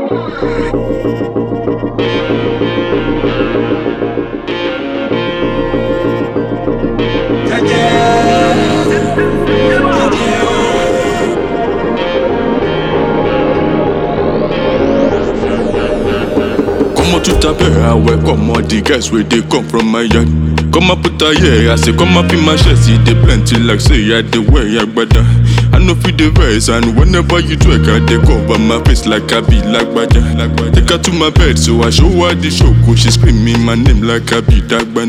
Comment tout à fait, ah ouais, comment the guys where they come from my yard. Come up put a yeah, I say come up in my chest, see they plenty like say I the way I brother. I know feel the verse and whenever you twerk, I they cover my face like I be like brother. Take her to my bed, so I show her the show, cause she screaming my name like I be Dagbana.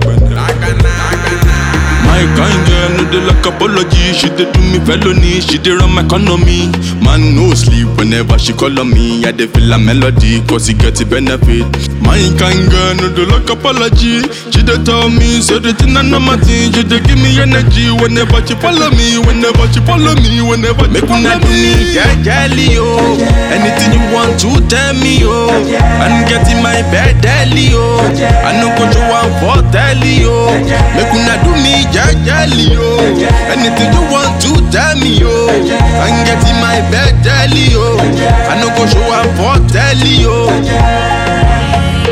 My kind girl, no dey like apology. She dey do me felony, she dey run my economy. Man no sleep whenever she call on me. I dey feel a melody, cause he get the benefit. My kind girl, no dey like apology. She dey tell me, say the thing I know my thing. She dey give me energy whenever she follow me, whenever she follow me, whenever Make she una follow do me jejely, oh. Anything you want to tell me, oh. I'm getting my bed daily, oh. I no go show am for telly, oh. Make una do me jejely, oh. Anything you want to tell me, oh. I'm getting my bed daily, oh. I no go show am for telly, oh.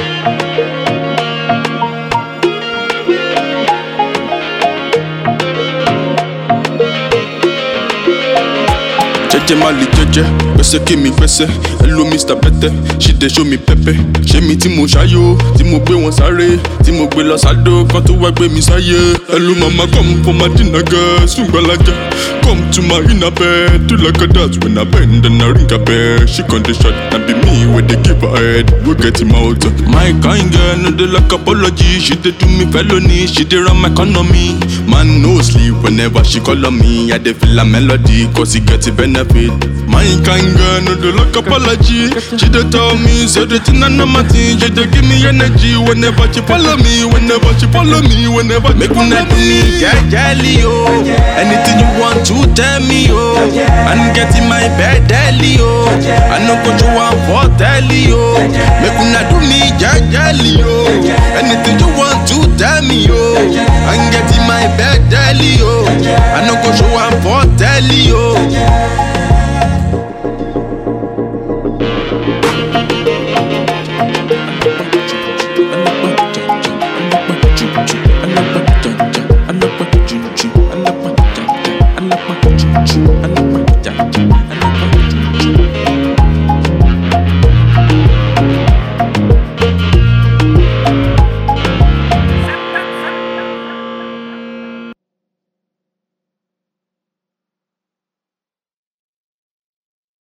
Jeje mali jeje, gbèsè kí mi gbèsè, hello Mr. Pẹtẹ, she dey show me pẹpẹ. Ṣé mi tí mo ṣayó, tí mo gbé wọn sáré, tí mo gbé lọ sádó, kan tó wá gbé mi sáyé. Hello mama come for my dinner girl, sungbalaja. Come to my inner bed, do like a dance when I bend and I ring a bell. She con dey shot, na be me wey dey give her head, we get him out. My kind girl no dey like apology, she dey do me felony, she dey run my economy. Man no sleep whenever she call on me, I dey feel a melody, cause he get the benefit. My kind girl no dey like apology, she dey tell me, say the thing I know my thing, she dey give me energy whenever she follow me, whenever she follow me, whenever Make una do me jejely, oh. Anything you want to tell me, oh. I'm getting my bed daily, oh. I no go show am for telly, oh. Make una do me jejely, oh. Anything you want to tell me, oh. I'm getting my bed daily, oh. I no go show am for telly, oh.